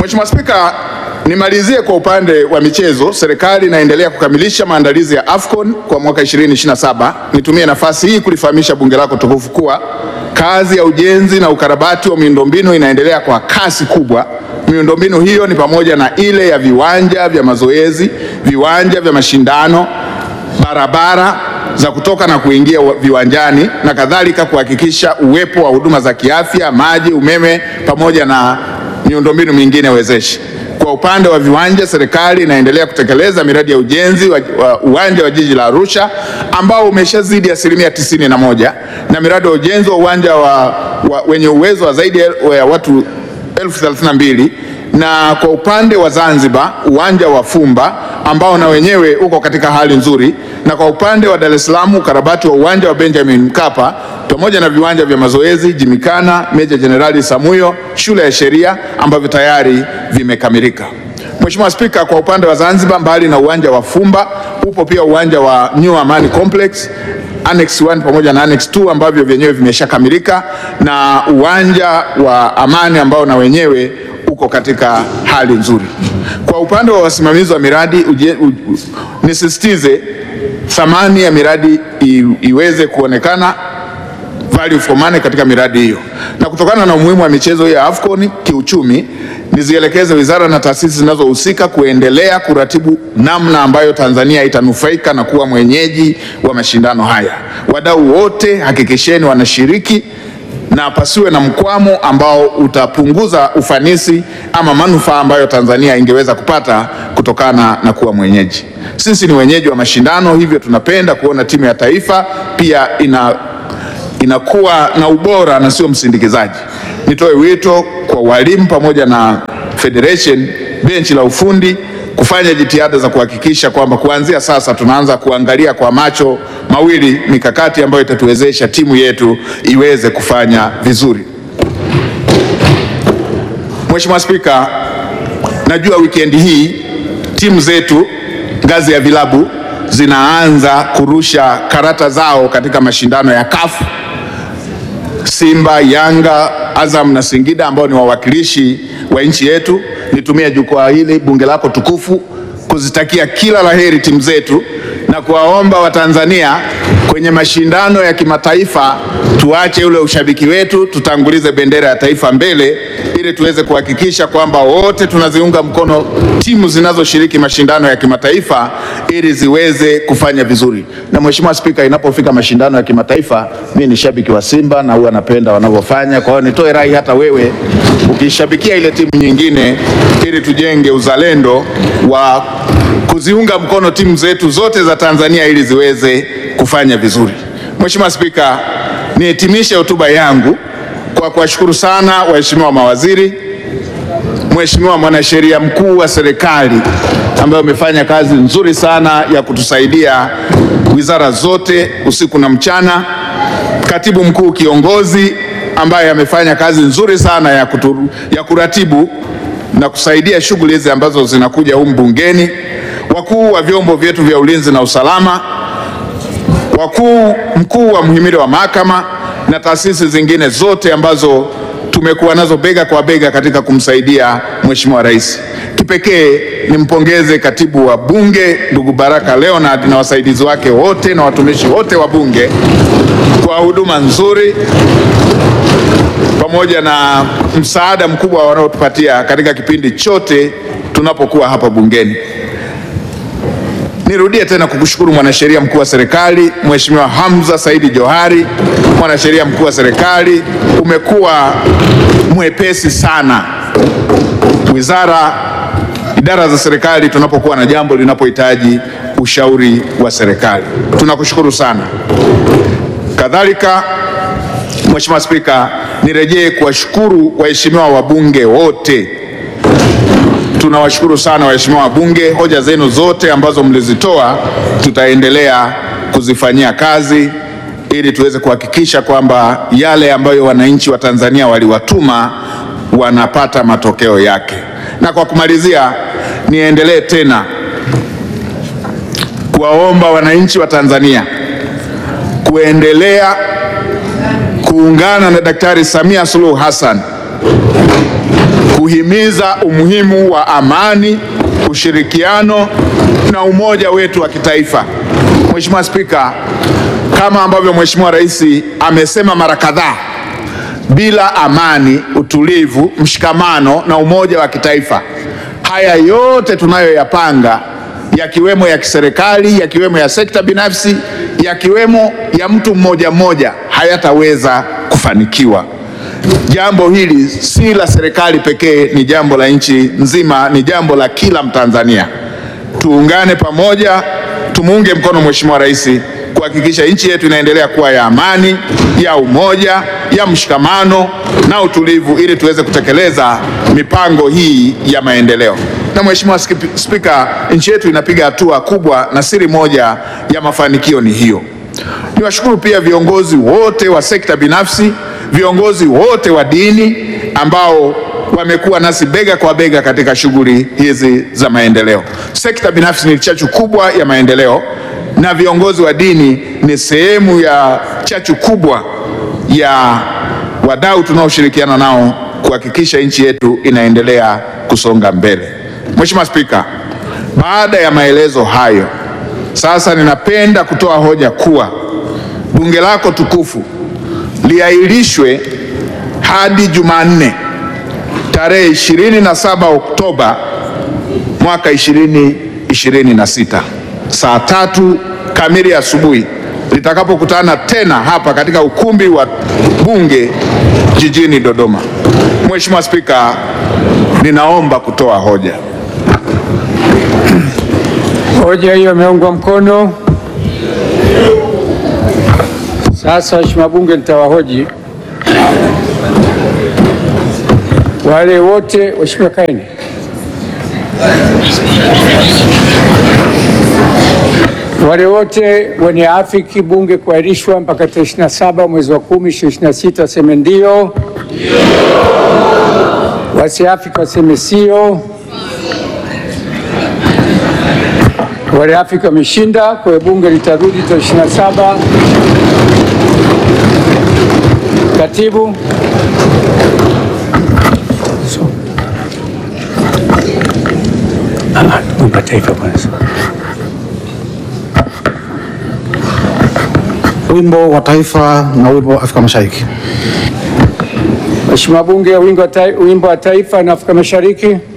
Mheshimiwa Spika, nimalizie kwa upande wa michezo. Serikali inaendelea kukamilisha maandalizi ya AFCON kwa mwaka 2027. Nitumie nafasi hii kulifahamisha bunge lako tukufu kuwa kazi ya ujenzi na ukarabati wa miundombinu inaendelea kwa kasi kubwa. Miundombinu hiyo ni pamoja na ile ya viwanja vya mazoezi, viwanja vya mashindano, barabara za kutoka na kuingia wa- viwanjani na kadhalika, kuhakikisha uwepo wa huduma za kiafya, maji, umeme pamoja na miundombinu mingine wezeshi. Kwa upande wa viwanja, serikali inaendelea kutekeleza miradi ya ujenzi wa, wa uwanja wa jiji la Arusha ambao umeshazidi asilimia tisini na moja na miradi ya ujenzi wa uwanja wa, wa, wenye uwezo wa zaidi ya watu elfu thelathini na mbili na kwa upande wa Zanzibar uwanja wa Fumba ambao na wenyewe uko katika hali nzuri, na kwa upande wa Dar es Salaam ukarabati wa uwanja wa Benjamin Mkapa pamoja na viwanja vya mazoezi Jimikana, Meja Jenerali Samuyo, shule ya sheria ambavyo tayari vimekamilika. Mheshimiwa Spika, kwa upande wa Zanzibar, mbali na uwanja wa Fumba upo pia uwanja wa New Amani Complex Annex 1 pamoja na Annex 2 ambavyo vyenyewe vimeshakamilika na uwanja wa Amani ambao na wenyewe uko katika hali nzuri. Kwa upande wa wasimamizi wa miradi uje, u, u, nisisitize thamani ya miradi i, iweze kuonekana value for money katika miradi hiyo, na kutokana na umuhimu wa michezo hii ya AFCON kiuchumi, nizielekeze wizara na taasisi zinazohusika kuendelea kuratibu namna ambayo Tanzania itanufaika na kuwa mwenyeji wa mashindano haya. Wadau wote hakikisheni wanashiriki na pasiwe na mkwamo ambao utapunguza ufanisi ama manufaa ambayo Tanzania ingeweza kupata kutokana na kuwa mwenyeji. Sisi ni wenyeji wa mashindano, hivyo tunapenda kuona timu ya taifa pia ina inakuwa na ubora na sio msindikizaji. Nitoe wito kwa walimu pamoja na federation, benchi la ufundi kufanya jitihada za kuhakikisha kwamba kuanzia sasa tunaanza kuangalia kwa macho mawili mikakati ambayo itatuwezesha timu yetu iweze kufanya vizuri. Mheshimiwa Spika, najua wikendi hii timu zetu ngazi ya vilabu zinaanza kurusha karata zao katika mashindano ya CAF. Simba, Yanga, Azam na Singida ambao ni wawakilishi wa nchi yetu. Nitumie jukwaa hili bunge lako tukufu kuzitakia kila laheri timu zetu na kuwaomba Watanzania kwenye mashindano ya kimataifa tuache ule ushabiki wetu, tutangulize bendera ya taifa mbele ili tuweze kuhakikisha kwamba wote tunaziunga mkono timu zinazoshiriki mashindano ya kimataifa ili ziweze kufanya vizuri. Na Mheshimiwa Spika, inapofika mashindano ya kimataifa, mimi ni shabiki wa Simba na huwa napenda wanavyofanya. Kwa hiyo nitoe rai hata wewe ukishabikia ile timu nyingine, ili tujenge uzalendo wa kuziunga mkono timu zetu zote za Tanzania ili ziweze kufanya vizuri. Mheshimiwa Spika, nihitimishe hotuba yangu kwa kuwashukuru sana waheshimiwa mawaziri, Mheshimiwa mwanasheria mkuu wa serikali ambaye umefanya kazi nzuri sana ya kutusaidia wizara zote usiku na mchana, katibu mkuu kiongozi ambaye amefanya kazi nzuri sana ya, kuturu, ya kuratibu na kusaidia shughuli hizi ambazo zinakuja humu bungeni, wakuu wa vyombo vyetu vya ulinzi na usalama, wakuu mkuu wa mhimili wa mahakama na taasisi zingine zote ambazo tumekuwa nazo bega kwa bega katika kumsaidia Mheshimiwa Rais. Kipekee nimpongeze katibu wa Bunge ndugu Baraka Leonard na wasaidizi wake wote na watumishi wote wa Bunge kwa huduma nzuri pamoja na msaada mkubwa wanaotupatia katika kipindi chote tunapokuwa hapa bungeni. Nirudie tena kukushukuru mwanasheria mkuu wa serikali Mheshimiwa Hamza Saidi Johari, mwanasheria mkuu wa serikali, umekuwa mwepesi sana. Wizara, idara za serikali, tunapokuwa na jambo linapohitaji ushauri wa serikali, tunakushukuru sana. Kadhalika, Mheshimiwa Spika, nirejee kuwashukuru waheshimiwa wabunge wote tunawashukuru sana waheshimiwa wabunge. Hoja zenu zote ambazo mlizitoa tutaendelea kuzifanyia kazi ili tuweze kuhakikisha kwamba yale ambayo wananchi wa Tanzania waliwatuma wanapata matokeo yake. Na kwa kumalizia, niendelee tena kuwaomba wananchi wa Tanzania kuendelea kuungana na Daktari Samia Suluhu Hassan kuhimiza umuhimu wa amani, ushirikiano na umoja wetu wa kitaifa. Mheshimiwa Spika, kama ambavyo Mheshimiwa Rais amesema mara kadhaa, bila amani, utulivu, mshikamano na umoja wa kitaifa, haya yote tunayoyapanga yakiwemo ya kiserikali, yakiwemo ya sekta binafsi, yakiwemo ya mtu mmoja mmoja hayataweza kufanikiwa. Jambo hili si la serikali pekee, ni jambo la nchi nzima, ni jambo la kila Mtanzania. Tuungane pamoja, tumuunge mkono Mheshimiwa Rais kuhakikisha nchi yetu inaendelea kuwa ya amani, ya umoja, ya mshikamano na utulivu ili tuweze kutekeleza mipango hii ya maendeleo. Na Mheshimiwa Spika, nchi yetu inapiga hatua kubwa na siri moja ya mafanikio ni hiyo. Niwashukuru pia viongozi wote wa sekta binafsi, viongozi wote wa dini ambao wamekuwa nasi bega kwa bega katika shughuli hizi za maendeleo. Sekta binafsi ni chachu kubwa ya maendeleo na viongozi wa dini ni sehemu ya chachu kubwa ya wadau tunaoshirikiana nao kuhakikisha nchi yetu inaendelea kusonga mbele. Mheshimiwa Spika, baada ya maelezo hayo, sasa ninapenda kutoa hoja kuwa bunge lako tukufu liahirishwe hadi Jumanne tarehe 27 Oktoba mwaka 2026 saa tatu kamili asubuhi litakapokutana tena hapa katika ukumbi wa bunge jijini Dodoma. Mheshimiwa Spika, ninaomba kutoa hoja. Hoja hiyo imeungwa mkono. Sasa waheshimiwa bunge, nitawahoji wale wote. Waheshimiwa, kaeni. Wale wote wenye afiki bunge kuahirishwa mpaka tarehe 27 mwezi wa 10 2026 waseme ndio, wasiafiki waseme sio. Wale afiki wameshinda, kwa hiyo bunge litarudi tarehe 27. Katibu taifa kwanza. Wimbo wa taifa na wimbo wa Afrika Mashariki. Mheshimiwa Bunge, wimbo wa taifa na Afrika Mashariki.